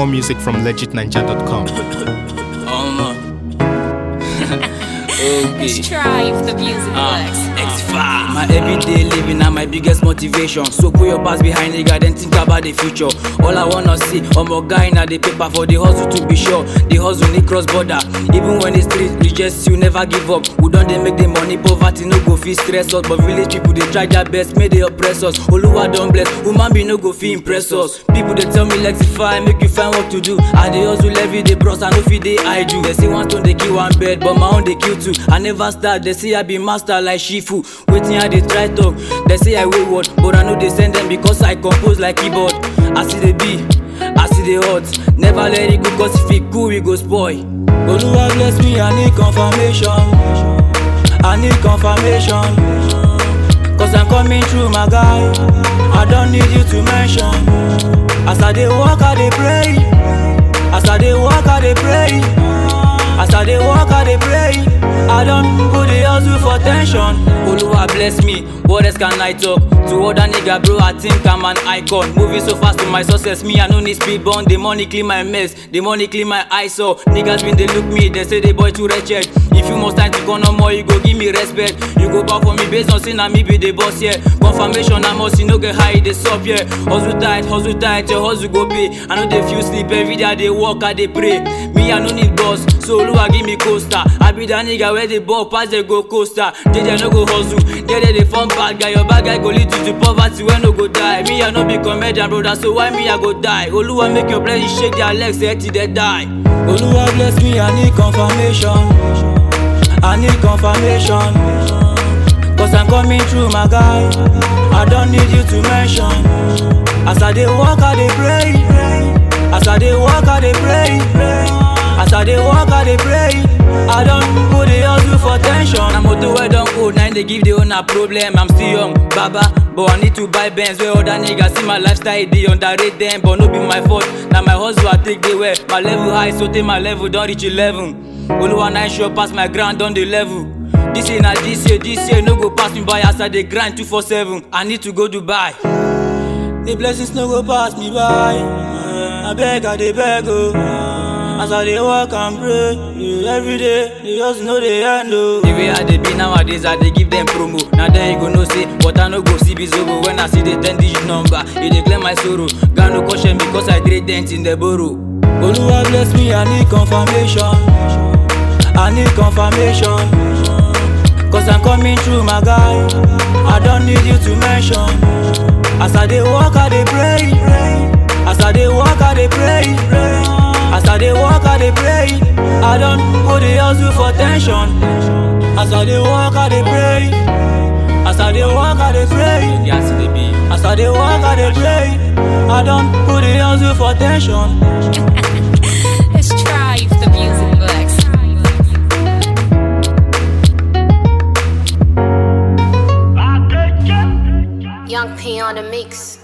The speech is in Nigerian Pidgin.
More music from legitninja.com. Um, okay. Strive the music Uh, works. X5. My everyday living na my biggest motivation. So put your past behind nigga, then think about the future. All I wanna see, I'm a guy na the paper for the hustle to be sure. The hustle need cross border. Even when the street rejects you, never give up. We don't they make the money, poverty no go feel stress us. But village people they try their best, may they oppress us. Oluwa don't bless, woman be no go feel impress us. People they tell me Lexify, make you find work to do. I dey hustle every day, bros, I know fit they I do. They say one stone they kill one bird, but my own they kill two. I never start, they say I be master like Shifu. Waiting I dey try talk, they say I wayward, but I know they send them because I compose like keyboard. I see the B, I see the hot. Never let it go, cause if it cool, we go spoil. Oluwa bless me, I need confirmation. I need confirmation. Cause I'm coming through, my guy. I don't need you to mention. As I dey walk, I dey pray. As I dey walk, I dey pray. As I dey walk, I dey pray. I don't put the hustle for tension. Oluwa bless me. What else can I talk? To other nigga, bro, I think I'm an icon. Moving so fast to my success, me I no need speed bump. The money clean my mess, the money clean my eyes. So niggas been they look me, they say the boy too wretched. If you must time to go no more, you go give me respect. You go back for me based on saying me be the boss, yeah. Confirmation, I must you no get high, they stop, yeah. Hustle tight, hustle tight, your hustle go pay. I know they feel sleep every day, they walk, I they pray. Me, I no need boss, so Oluwa give me coaster. I be that nigga where the ball pass, they go coaster. They they no go hustle, they they they form bad guy. Your bad guy go lead you to poverty when no go die. Me, I no be comedian, brother, so why me I go die? Oluwa make your blessings shake their legs, say till they die. Oluwa bless me, I need confirmation. I need confirmation. Cause I'm coming through, my guy. I don't need you to mention. As I dey walk, I dey pray. As I dey walk, I dey pray. As I dey walk, I dey pray. I don't put the hustle for tension. I'm motor wey don old, now they give the owner problem. I'm still young, baba, but I need to buy Benz. Where other niggas see my lifestyle, they underrate them, but no be my fault. Now my hustle I take the way. My level high, so take my level don't reach 11. Oluwa nine sure pass my ground on the level. This year na this year, this year no go pass me by as I dey grind 247. I need to go Dubai. The blessings no go pass me by. I beg, I dey beg oh. As I dey work and pray yeah, every day, the hustle no dey end oh. The way I dey be nowadays, I dey give them promo. Now then you go know say, but I no go see bizobo when I see the ten digit number. E dey clear my sorrow. God no caution me cause I trade dent in the borrow. Oluwa bless me, I need confirmation. I need confirmation. Cause I'm coming through, my guy. I don't need you to mention. As I dey walk, I dey pray. As I dey walk, I dey pray. As I dey walk, I dey pray. I don't put the hustle for tension. As I dey walk, I dey pray. As I dey walk, I dey pray. As I dey walk, I dey pray. I don't put the hustle for tension. Strive the music works. Young P on the mix.